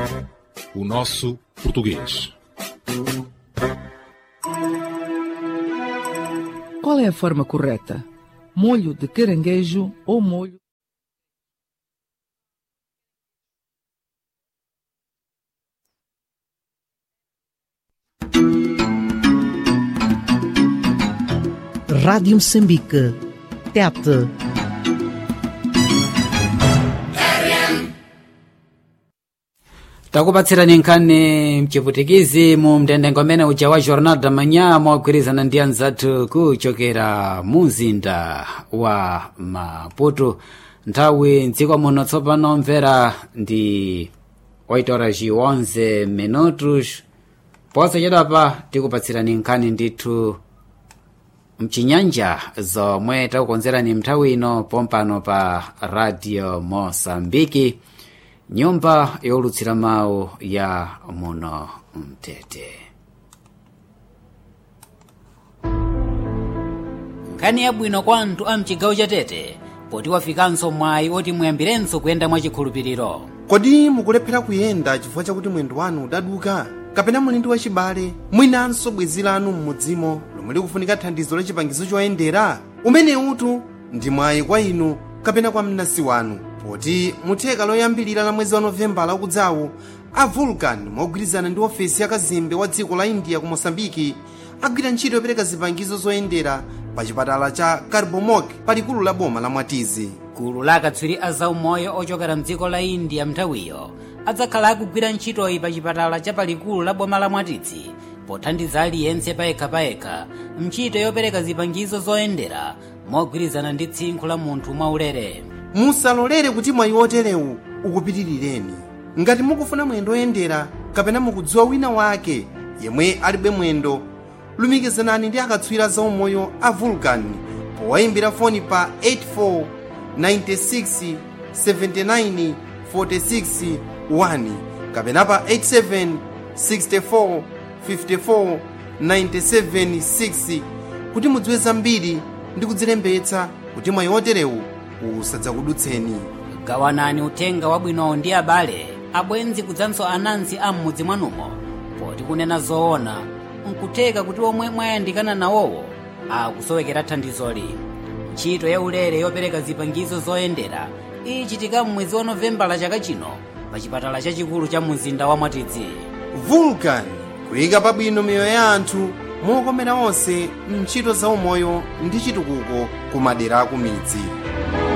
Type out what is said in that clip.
O nosso português. Qual é a forma correta? Molho de caranguejo ou molho Rádio Moçambique. Tete. takupatsirani nkhani mchiputikizi mu mtendengo amene uja wa jornal da manhã mogwirizana ndi anzathu kuchokera mu mzinda wa maputo nthawi mdziko muno tsopano mvera ndi 8 horas e 11 minutos posachedwapa tikupatsirani nkhani ndithu mchinyanja zomwe takukonzerani mnthawi ino pompano pa radio mosambiki nyumba yolutsira mawu ya muno mtete nkhani yabwino kwa anthu a mchigawo cha tete poti wafikanso mwayi oti muyambirenso kuyenda mwachikhulupiriro kodi mukulephera kuyenda chifukwa chakuti mwendo wanu udaduka kapena muli ndi wachibale mwinanso bwenzi lanu m'mudzimo lomwe likufunika thandizo la chipangizo choyendera umene utu ndi mwayi kwa inu kapena kwa mnansi wanu poti mutheka loyambilira la mwezi wa novembala ukudzawu a vulcan mogwirizana ndi ofesi ya kazembe wa dziko la india ku mosambiki agwira ntchito yopereka zipangizo zoyendera pa chipatala cha carbomok palikulu la boma la mwatizi gulu la akatswiri a zaumoyo ochokera mdziko la india mnthawiyo adzakhala akugwira ntchitoyi pa chipatala cha palikulu la boma la mwatizi pothandiza aliyense payekhapayekha ntchito yopereka zipangizo zoyendera mogwirizana ndi tsinkhu la munthu mwaulere musalolere kuti mwayi oterewu ukupitirireni ngati mukufuna mwendo oyendera kapena mukudziwa wina wake yemwe alibe mwendo lumikizanani ndi akatswiri zaumoyo a vulcan powayimbira foni pa 84 96 79 46 1 kapena pa 87 64 54 97 6 kuti mudziwe zambiri ndi kudzilembetsa kuti mwayi oterewu usadzakudutseni gawanani uthenga wabwinowo ndi abale abwenzi kudzanso anansi a m'mudzi mwanumo poti kunena zoona nkutheka kuti omwe mwayandikana nawowo akusowekera thandizoli ntchito ya ulere yopereka zipangizo zoyendera ichitika m'mwezi wa novembala chaka chino pa chipatala chachikulu cha mzinda wa mwatidzi vulcan kuyika pabwino miyoyo ya anthu mokomera onse mntchito zaumoyo ndi chitukuko ku madera aku midzi